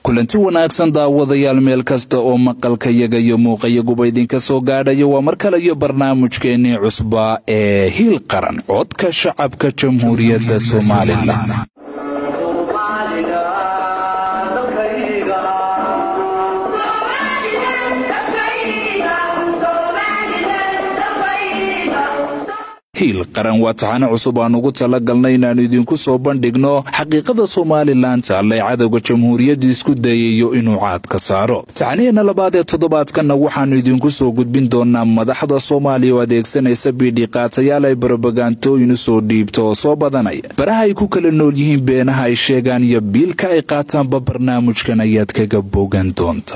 kulanti wanaagsan daawadayaal meel kasta oo maqalkayaga iyo muuqayaguba idinka soo gaadhaya waa mar kale iyo barnaamijkeennii cusbaa ee hiil qaran codka shacabka jamhuuriyadda somalilan hiil qaran waa taxane cusub aan ugu tala galnay inaannu idinku soo bandhigno xaqiiqada somalilan taallay cadowga jamhuuriyadda isku dayayo inuu caad ka saaro taxaniheenna labaad ee toddobaadkanna waxaannu idinku soo gudbin doonaa madaxda soomaaliya oo adeegsanaysa biidhi qaatayaal ay barobagantooyin u soo dhiibto oo soo badanaya baraha ay ku kala nool yihiin beenaha ay sheegaan iyo biilka ay qaataanba barnaamijkan ayaad kaga bogan doonta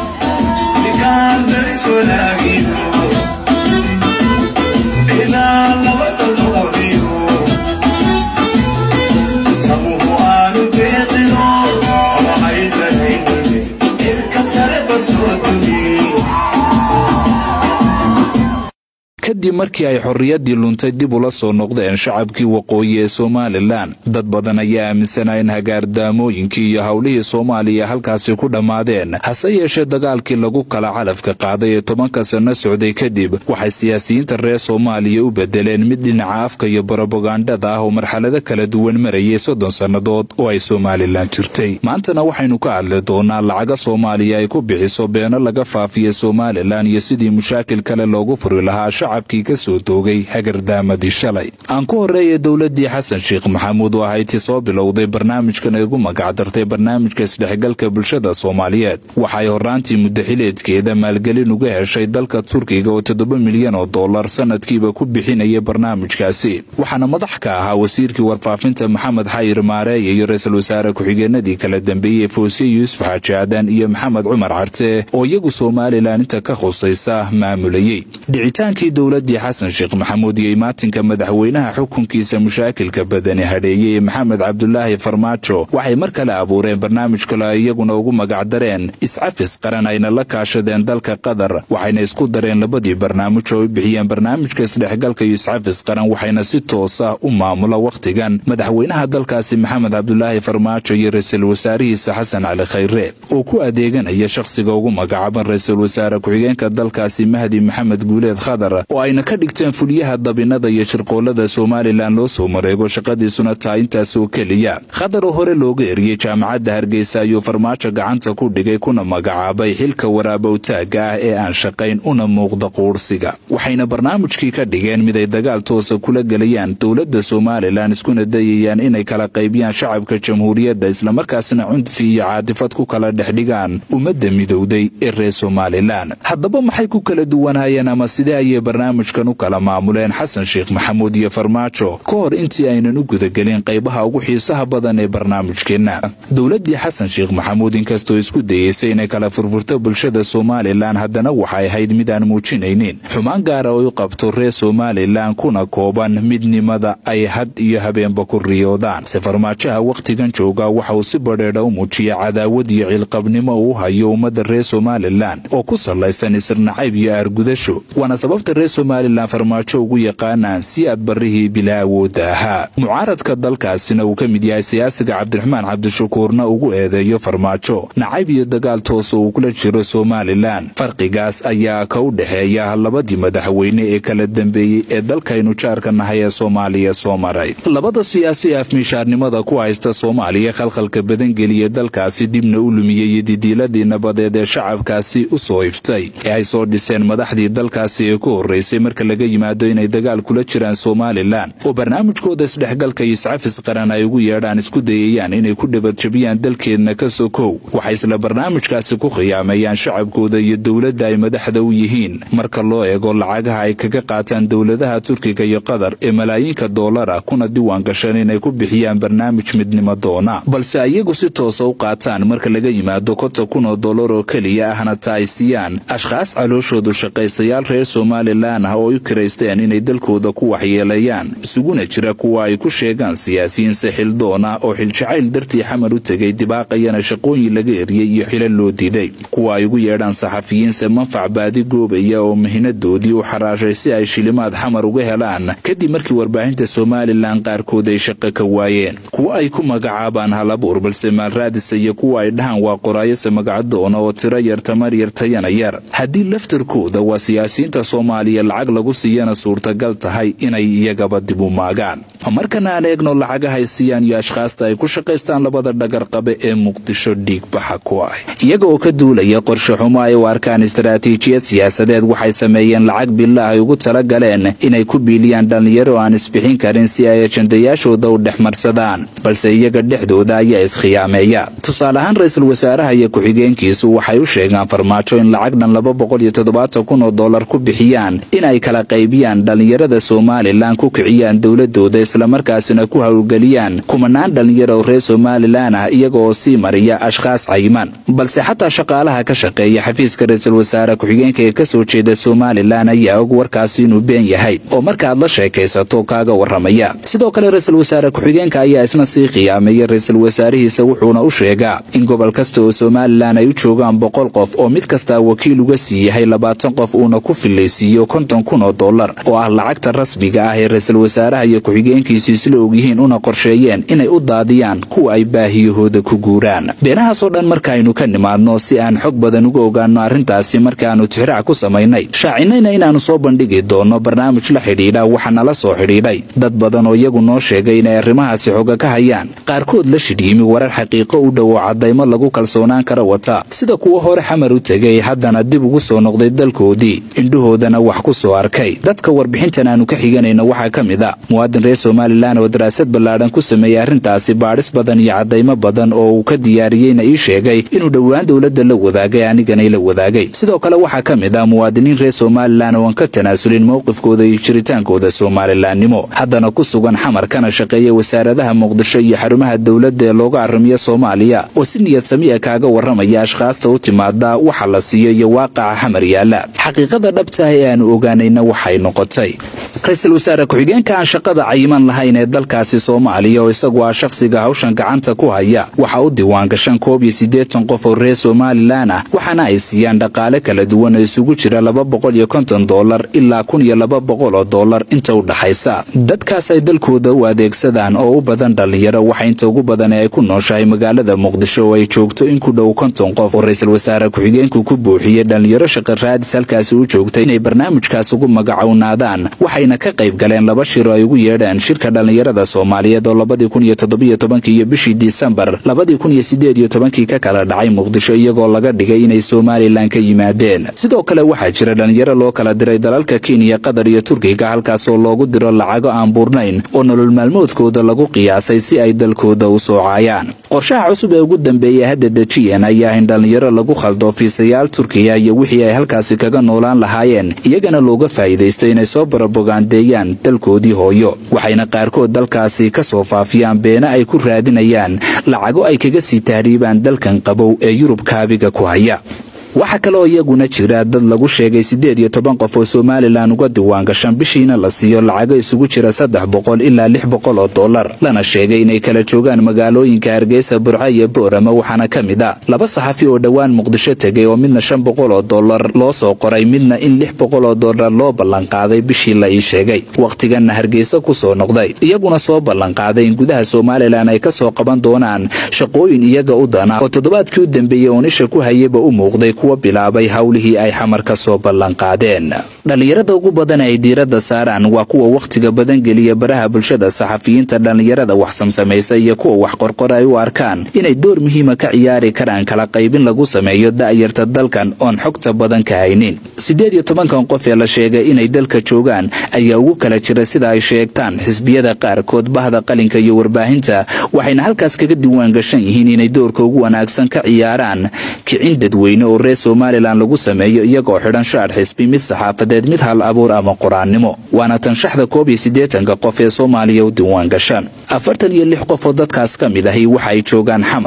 kadib markii ay xorriyaddii luntay dib ula soo noqdeen shacabkii waqooyi ee somalilan dad badan ayaa aaminsanaa in hagaardaamooyinkii iyo howlihii soomaaliya halkaasi ku dhammaadeen hase yeeshee dagaalkii lagu kala calafka qaaday ee tobanka sanno socday kadib waxay siyaasiyiinta reer soomaaliya u bedeleen mid dhinaca afka iyo barobagandhada ah oo marxalado kala duwan marayay soddon sannadood oo ay somalilan jirtay maantana waxaynu ka hadli doonaa lacaga soomaaliya ay ku bixiso beeno laga faafiya somalilan iyo sidii mushaakil kale loogu furi lahaa shacabkii ka soo doogay hagardaamadii shalay aan ku horreeyay dowladdii xasan sheekh maxamuud oo ahaydtii soo bilowday barnaamijkan ay ugu magacdartay barnaamijka isdhexgalka bulshada soomaaliyeed waxay horraantii muddaxileedkeeda maalgelin uga heshay dalka turkiga oo toddoba milyan oo dollar sannadkiiba ku bixinaya barnaamijkaasi waxaana madax ka ahaa wasiirkii warfaafinta maxamed xayir maareeye iyo ra-iisul wasaare ku-xigeenadii kala dambeeyey foosiye yuusuf xaaji aadan iyo maxamed cumar carte oo iyagu somalilan inta ka khusaysa maamulayey dhicitaankii dowladdii xasan sheekh maxamuud iyo imaatinka madaxweynaha xukunkiisa mushaakilka badani hadheeyey ee maxamed cabdulaahi farmaajo waxay mar kale abuureen barnaamij kale ay iyaguna ugu magacdareen iscafis qaran ayna la kaashadeen dalka qatar waxayna isku dareen labadii barnaamij oo ay bixiyeen barnaamijka isdhexgalka iyo iscafis qaran waxayna si toos ah u maamula wakhtigan madaxweynaha dalkaasi maxamed cabdulaahi farmaajo iyo ra-iisul wasaarihiisa xasan cali khayre oo ku adeeganaya shakhsiga ugu magacaaban ra-iisul wasaare ku-xigeenka dalkaasi mahdi maxamed guuleed khadar oo ayna ka dhigteen fulyaha dabinada iyo shirqoolada somalilan loo soo mareego shaqadiisuna taa intaas oo keliya khadar oo hore looga eriyey jaamacadda hargeysa ayuu farmaajo gacanta ku dhigay kuna magacaabay xilka waraabowtaagga ah ee aan shaqayn una muuqda quursiga waxayna barnaamijkii ka dhigeen mid ay dagaal toosa kula gelayaan dowladda somalilan iskuna dayayaan inay kala qaybiyaan shacabka jamhuuriyadda islamarkaasna cunfi iyo caatifad ku kala dhexdhigaan ummadda midowday ee reer somalilan haddaba maxay ku kala duwanayeen ama sidee ayay barnaamijkan u kala maamuleen xasan sheekh maxamuud iyo farmaajo ka hor intii aynan u gudagelin qaybaha ugu xiisaha badan ee barnaamijkeenna dowladdii xasan sheekh maxamuud inkastoo isku dayeysay inay kala furfurto bulshada somalilan haddana waxay ahayd mid aan muujinaynin xumaan gaara oo u qabto reer somalilan kuna kooban midnimada ay had iyo habeenba ku riyoodaan se farmaajaha wakhtigan jooga waxa uu si badheedha u muujiya cadaawad iyo ciilqabnimo uu hayo ummadda reer somalilan oo ku sallaysan isirnacayb iyo aargudasho waana sababta reer somalilan farmaajo ugu yaqaanaan si aad barrihii bilaa awoodda ahaa mucaaradka dalkaasina uu ka mid yahay siyaasiga cabdiraxmaan cabdishakuurna ugu eedeeyo farmaajo nacayb iyo dagaal toos oo uu kula jiro somalilan farqigaas ayaa ka u dhexeeya labadii madaxweyne ee kala dambeeyey ee dalkaynu jaarka nahay ee soomaaliya soo maray labada siyaasi ee afmiishaarnimada ku haysta soomaaliya khalkhalka badangeliya dalkaasi dibna u lumiyey iyo didiiladii nabadeed ee shacabkaasi u soo iftay ee ay soo dhiseen madaxdii dalkaasi ee ku horraysay marka laga yimaado inay dagaal kula jiraan somalilan oo barnaamijkooda isdhexgalka iyo iscafis qaran ay ugu yeedhaan isku dayayaan inay ku dhabarjabiyaan dalkeedna ka sokow waxay isla barnaamijkaasi ku khiyaameeyaan shacabkooda iyo dowladda ay madaxda u yihiin marka loo eego lacagaha ay kaga qaataan dowladaha turkiga iyo qatar ee malaayiinka doolara kuna diwaan gashan inay ku bixiyaan barnaamij midnimo doona balse iyagu si toosa u qaataan marka laga yimaado konta kun oo dollar oo keliya ahna ta ay siiyaan ashkhaas calooshoodu shaqaystayaal reer somalilan somalilan ah oo ay u kiraysteen inay dalkooda ku waxyeeleeyaan isuguna jira kuwa ay ku sheegaan siyaasiyiin sixildoon ah oo xiljacayl dartii xamar u tegay dibaaqayana shaqooyin laga eriyey iyo xilo loo diiday kuwa ay ugu yeedhaan saxafiyiinse manfac baadi goobaya oo mahinadoodii u xaraashay si ay shilimaad xamar uga helaan kadib markii warbaahinta somalilan qaarkood ay shaqo ka waayeen kuwa ay ku magacaabaan halabuur balse maalraadisa iyo kuwa ay dhahaan waa qoraayose magacadoona oo tiro yar tamar yar tayana yar haddii laftarkooda waa siyaasiyiinta soomaaliya lacag lagu siiyana suurtagal tahay inay iyagaba dib u maagaan markana aan eegno lacagahay siiyaan iyo ashkhaasta ay ku shaqaystaan labada dhagarqabe ee muqdisho dhiigbaxa ku ah iyaga oo ka duulaya qorshe xumo ay u arkaan istaraatiijiyad siyaasadeed waxay sameeyeen lacag bila ay ugu tala galeen inay ku biiliyaan dhallinyaro aan isbixin karin si ay ajandayaashooda u dhex marsadaan balse iyaga dhexdooda ayaa iskhiyaameeya tusaale ahaan ra-iisul wasaaraha iyo ku-xigeenkiisu waxay u sheegaan farmaajo in lacag dhan laba boqol iyo toddobaatan kun oo dollar ku bixiyaan in ay kala qaybiyaan dhallinyarada somalilan ku kiciyaan dowladooda islamarkaasina ku howlgeliyaan kumanaan dhallinyaro oo reer somalilan ah iyaga oo sii mariya ashkhaas cayiman balse xataa shaqaalaha ka shaqeeya xafiiska ra-iisul wasaare ku-xigeenka ee kasoo jeeda somalilan ayaa og warkaasi inuu been yahay oo markaaad la sheekaysato kaaga warramaya sidoo kale ra-iisul wasaare ku-xigeenka ayaa isna sii khiyaameeya ra-iisul wasaarihiisa wuxuuna u sheegaa in gobol kasta oo somalilan ay u joogaan boqol qof oo mid kastaa wakiil uga sii yahay labaatan qof uuna ku filaysiiyo konton kun oo dollar oo ah lacagta rasmiga ah ee ra-iisul wasaaraha iyo ku-xigeenkiisu isla ogyihiin una qorsheeyeen inay u daadiyaan kuwa ay baahiyahooda ku guuraan beenahaasoo dhan markaaynu ka nimaadno si aan xog badan uga ogaanno arrintaasi markaannu tixraac ku samaynay shaacinayna inaannu soo bandhigi doonno barnaamij la xidhiidha waxa nala soo xidhiidhay dad badan oo iyagu noo sheegay inay arrimahaasi xoga ka hayaan qaarkood la shidhiimi warar xaqiiqo u dhow oo caddaymo lagu kalsoonaan kara wata sida kuwa hore xamar u tegay haddana dib ugu soo noqday dalkoodii indhahoodana wax ku soo arkay dadka warbixintan aanu ka xiganayno waxaa ka mid a muwaadin reer somalilan oo daraasad ballaadhan ku sameeyey arrintaasi baadhis badan iyo caddaymo badan oo uu ka diyaariyeyna ii sheegay inuu dhowaan dowladda la wadaagay aniganay la wadaagay sidoo kale waxaa ka mid ah muwaadiniin reer somalilan oo aan ka tanaasulin mowqifkooda iyo jiritaankooda somalilaannimo haddana ku sugan xamar kana shaqeeya wasaaradaha muqdisho iyo xarumaha dowladda ee looga arrimiyo soomaaliya oo si niyad samiya kaaga warramaya ashkhaasta u timaada waxa la siiyo iyo waaqaca xamar yaalla xaqiiqada dhabtaah ee aanu ogaanayna waxay noqotay ra-iisul wasaare ku-xigeenka aan shaqada cayiman lahayn ee dalkaasi soomaaliya oo isagu ah shakhsiga hawshan gacanta ku haya waxaa u diiwaangashan koob iyo siddeetan qof oo reer somalilan ah waxaana ay siiyaan dhaqaale kala duwan oo isugu jira laba boqol iyo konton dollar ilaa kun iyo laba boqol oo dollar inta u dhaxaysa dadkaas ay dalkooda u adeegsadaan oo u badan dhallinyaro waxa inta ugu badan ee ay ku nooshahay magaalada muqdisho oo ay joogto in ku dhow konton qof oo ra-iisul wasaare ku-xigeenku ku buuxiyey dhallinyaro shaqa raadis halkaasi u joogtay inay barnaamijkaas ugu magacownaadaan waxayna ka qayb galeen laba shir oo ay ugu yeedhaan shirka dhallinyarada soomaaliyeed oo labadii kun iyo toddobiyo tobankii iyo bishii disembar labadii kun iyo siddeed iyo tobankii ka kala dhacay muqdisho iyagoo laga dhigay inay somalilan ka yimaadeen sidoo kale waxaa jira dhallinyaro loo kala diray dalalka kenya qatar iyo turkiga halkaasoo loogu diro lacago aan buurnayn oo nolol maalmoodkooda lagu qiyaasay si ay dalkooda u soocayaan qorshaha cusub ee ugu dambeeya hadda dejiyan ayaa in dhallinyaro lagu khaldo fiisayaal turkiya iyo wixii ay halkaasi kaga noolaan lahaayeen iyagana looga faa'iidaysto inay soo barabogaandeeyaan dalkoodii hooyo waxayna qaarkood dalkaasi ka soo faafiyaan beena ay ku raadinayaan lacago ay kaga sii tahriibaan dalkan qabow ee yurub kaabiga ku haya waxaa kaleoo iyaguna jira dad lagu sheegay siddeed iyo toban qof oo somalilan uga diiwaangashan bishiina la siiyo lacago isugu jira saddex boqol ilaa lix boqol oo dollar lana sheegay inay kala joogaan magaalooyinka hargeysa burco iyo boorama waxaana ka mid a laba saxafi oo dhowaan muqdisho tegay oo midna shan boqol oo dollar loo soo qoray midna in lix boqol oo dollar loo ballanqaaday bishii la ii sheegay wakhtiganna hargeysa ku soo noqday iyaguna soo ballanqaaday in gudaha somalilan ay ka soo qaban doonaan shaqooyin iyaga u dana oo toddobaadkii u dambeeyey oonisha ku hayaba u muuqday kuwa bilaabay howlihii ay xamar ka soo ballanqaadeen dhallinyarada ugu badan ay diiradda saaraan waa kuwa wakhtiga badan geliya baraha bulshada saxafiyiinta dhallinyarada wax samsamaysa iyo kuwa wax qorqor ay u arkaan inay door muhiima ka ciyaari karaan kala qaybin lagu sameeyo da'yarta dalkan oon xogta badan ka haynin siddeed iyo tobankan qof ee la sheegay inay dalka joogaan ayaa ugu kala jira sida ay sheegtaan xisbiyada qaarkood bahda qalinka iyo warbaahinta waxayna halkaas kaga diiwaan gashan yihiin inay doorka ugu wanaagsan ka ciyaaraan kicin dadweyne oo reer somalilan lagu sameeyo iyagoo xidhan shaar xisbi mid saxaafadeed mid hal abuur ama qoraannimo waana tanshaxda koob iyo siddeetanka qof ee soomaaliya u diiwaan gashaan afartan iyo lix qof oo dadkaas ka mid ahi waxa ay joogaan xamar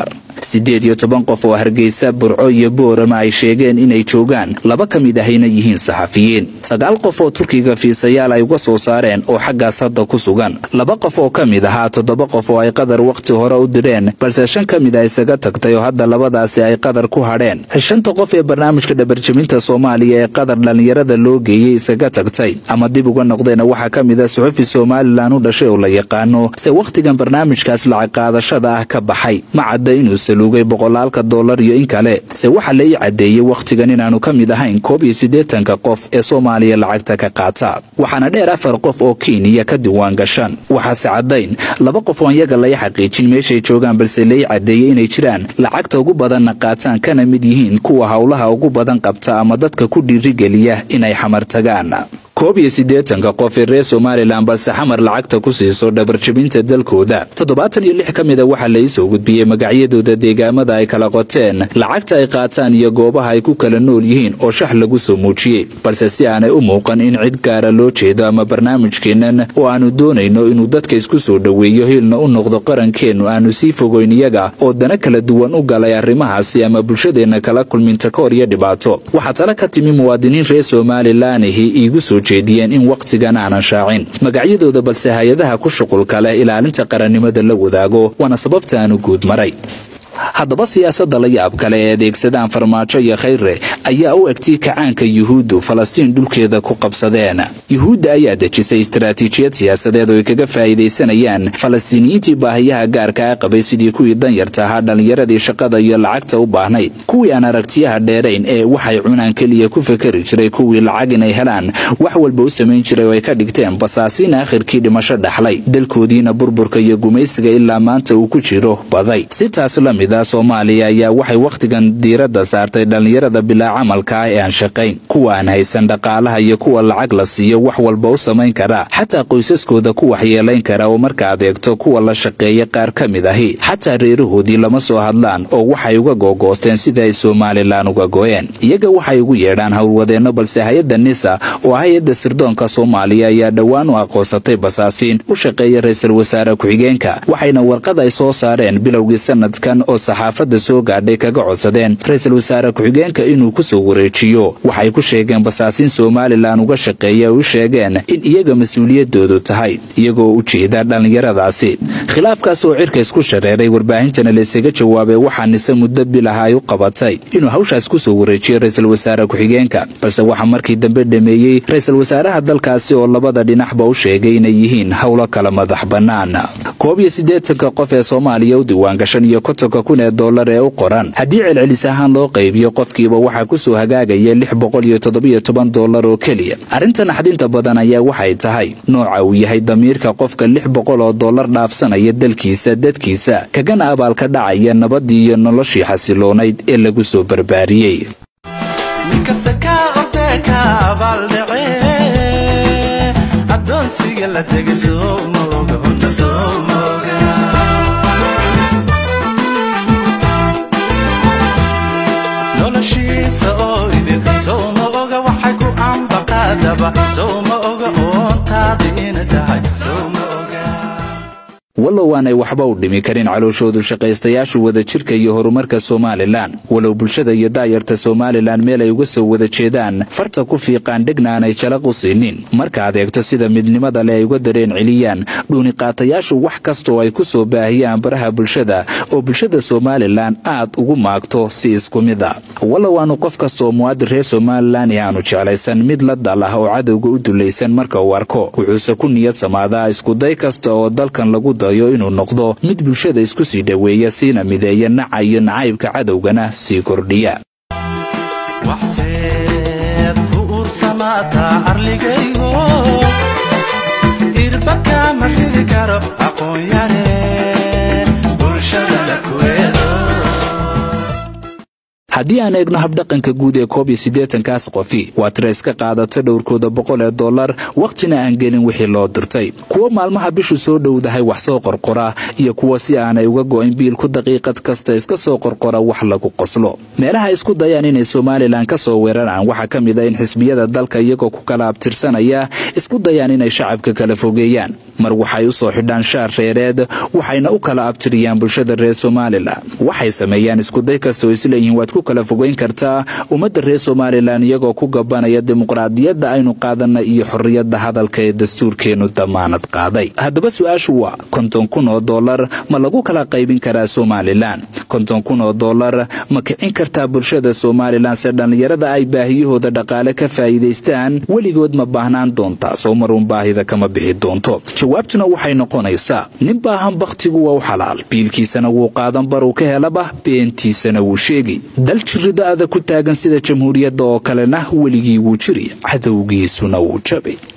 siddeed iyo toban qof oo hargeysa burco iyo boorama ay sheegeen inay joogaan laba ka mid ahayna yihiin saxafiyiin sagaal qof oo turkiga fiisayaal ay uga soo saareen oo xaggaas hadda ku sugan laba qof oo ka mid ahaa toddoba qof oo ay qadar wakhti hore u direen balse shan ka mid a isaga tagtay oo hadda labadaasi ay qadar ku hadheen shanta qof ee barnaamijka dhabarjebinta soomaaliya ee qadar dhallinyarada loo geeyey isaga tagtay ama dib uga noqdeena waxaa ka mid a suxufi somalilan u dhashay oo la yaqaano se wakhtigan barnaamijkaas lacag qaadashada ah ka baxay ma cadda inuu saluugay boqolaalka dollar iyo in kale se waxaa la ii caddeeyey wakhtigan inaanu ka mid ahayn koob iyo siddeetanka qof ee soomaaliya lacagta ka qaata waxaana dheer afar qof oo kenya ka diwaan gashan waxaase caddayn laba qof oon yaga lay xaqiijin meeshay joogaan balse lai caddeeyey inay jiraan lacagta ugu badanna qaataan kana mid yihiin kuwa howlaha ugu badan qabta ama dadka ku dhiirigeliya inay xamar tagaan koob iyo siddeetanka qof ee reer somalilan balse xamar lacagta ku siiso dhabarjebinta dalkooda toddobaatan iyo lix ka mid a waxaa la iisoo gudbiyey magacyadooda deegaamada ay kala qoteen lacagta ay qaataan iyo goobaha ay ku kala nool yihiin oo shax lagu soo muujiyey balse si aanay u muuqan in cid gaara loo jeedo ama barnaamijkeennan oo aanu doonayno inuu dadka isku soo dhoweeyo hilna u noqdo qarankeennu aanu sii fogoyn iyaga oo dana kala duwan u galay arrimahaasi ama bulshadeenna kala kulminta ka hor iyo dhibaato waxaa tala ka timi muwaadiniin reer somalilaanihi iigu soo jeediyeen in wakhtigan aanan shaacin magacyadooda balse hay-adaha ku shuqulka leh ilaalinta qarannimada la wadaago waana sababta aanu guud maray haddaba siyaasadda la yaab kale ee adeegsadaan farmaajo iyo khayre ayaa u egtay kacaanka yuhuuddu falastiin dhulkeeda ku qabsadeen yuhuudda ayaa dejisay istaraatiijiyad siyaasadeed oo ay kaga faa'iidaysanayaan falastiiniyiintii baahiyaha gaarka a qabay sidii kuwii danyarta ahaa dhallinyaradii shaqada iyo lacagta u baahnayd kuwii aan aragtiyaha dheerayn ee waxay cunaan keliya ku fakari jiray kuwii lacag inay helaan wax walba u samayn jiray oo ay ka dhigteen basaasiin aakhirkii dhimasho dhaxlay dalkoodiina burburka iyo gumaysiga ilaa maanta uu ku jiro baday sitaas la mid a soomaaliya ayaa waxay wakhtigan diiradda saartay dhallinyarada bilaa camalka ah ee aan shaqayn kuwa aan haysan dhaqaalaha iyo kuwa lacag la siiyo wax walba u samayn kara xataa qoysaskooda ku waxyeelayn kara oo marka adeegto kuwa la shaqeeya qaar ka mid ahi xataa reerahoodii lama soo hadlaan oo waxay uga googoosteen sida ay somalilan uga go'een iyaga waxay ugu yeedhaan howlwadeenno balse hay-adda nisa oo hay-adda sirdoonka soomaaliya ayaa dhowaan u aqoonsatay basaasiin u shaqeeya ra-iisul wasaare ku-xigeenka waxayna warqad ay soo saareen bilowgii sanadkan oo saxaafadda soo gaadhay kaga codsadeen ra-iisul wasaare ku-xigeenka inuu ku soo wareejiyo waxay ku sheegeen basaasiin somalilan uga shaqeeya ay u sheegeen in iyaga mas-uuliyadoodu tahay iyagoo u jeeda dhallinyaradaasi khilaafkaas oo cirka isku shareeray warbaahintana laysaga jawaabay waxaa nise muddo bilaha ay u qabatay inuu hawshaas ku soo wareejiyo ra-iisul wasaare ku-xigeenka balse waxaa markii dambe dhameeyey ra-iisul wasaaraha dalkaasi oo labada dhinaxba u sheegay inay yihiin howlo kala madax bannaan koob iyo siddeetanka qof ee soomaaliya u diiwaangashan iyo kontonka kun ee dollar ee u qoran haddii celcelis ahaan loo qaybiyo qofkiiba waxaa ku soo hagaagaya lix boqol iyo toddobiyo toban dollar oo keliya arrinta naxdinta badan ayaa waxay tahay nooca uu yahay damiirka qofka lix boqol oo dollar dhaafsanaya dalkiisa dadkiisa kagana abaalka dhacaya nabaddii iyo noloshii xasiloonayd ee lagu soo barbaariyey wallow aanay waxba u dhimi karin calooshoodu shaqaystayaashu wadajirka iyo horumarka somalilan walow bulshada iyo daayarta somalilan meel ay uga soo wada jeedaan farta ku fiiqaan dhegna aanay jalaq u siinin marka adeegto sida midnimada le ay uga dareen celiyaan dhuuniqaatayaashu wax kastaoo ay ku soo baahiyaan baraha bulshada oo bulshada somalilan aad ugu maagto si isku mid a wallow aanu qof kastaoo muwaadin reer somalilan ee aanu jeclaysan mid la dal ah oo cadowga u dulaysan marka uu arko wuxuuse ku niyad samaadaa iskuday kasta oo dalkan lagu dayo inuu noqdo mid bulshada isku sii dhoweeya siina mideeya naca iyo nacaybka cadowgana sii kordhiya haddii aan eegno habdhaqanka guud ee koob iyo siddeetankaas qofi waa tira iska qaadata dhowrkooda boqol ee dollar wakhtina aan gelin wixii loo dirtay kuwo maalmaha bishu soo dhowdahay wax soo qorqora iyo kuwa si aanay uga go'in biilku daqiiqad kasta iska soo qorqora wax lagu qoslo meelaha isku dayaan inay somalilan ka soo weeraraan waxaa ka mid a in xisbiyada dalka iyagoo ku kala abtirsanaya isku dayaan inay shacabka kala fogeeyaan mar waxay u soo xidhaan shaar reereed waxayna u kala abtiriyaan bulshada reer somalilan waxay sameeyaan iskuday kasta oo isleeyihiin waad ku kala fogeyn kartaa ummadda reer somalilan iyagoo ku gabanaya dimuqraadiyadda aynu qaadanay iyo xorriyadda hadalka ee dastuurkeennu damaanad qaaday haddaba su-aashu waa konton kun oo dollar ma lagu kala qaybin karaa somalilan konton kun oo dollar ma kicin kartaa bulshada somalilan se dhallinyarada ay baahiyahooda dhaqaale ka faa'iidaystaan weligood ma baahnaan doontaa soo maruun baahida kama bixi doonto jawaabtuna waxay noqonaysaa nin baahan bakhtigu waa u xalaal biilkiisana wuu qaadan baruu ka helaba beentiisana wuu sheegi dal jirrido adag ku taagan sida jamhuuriyadda oo kalena weligii wuu jiri cadowgiisuna wuu jabay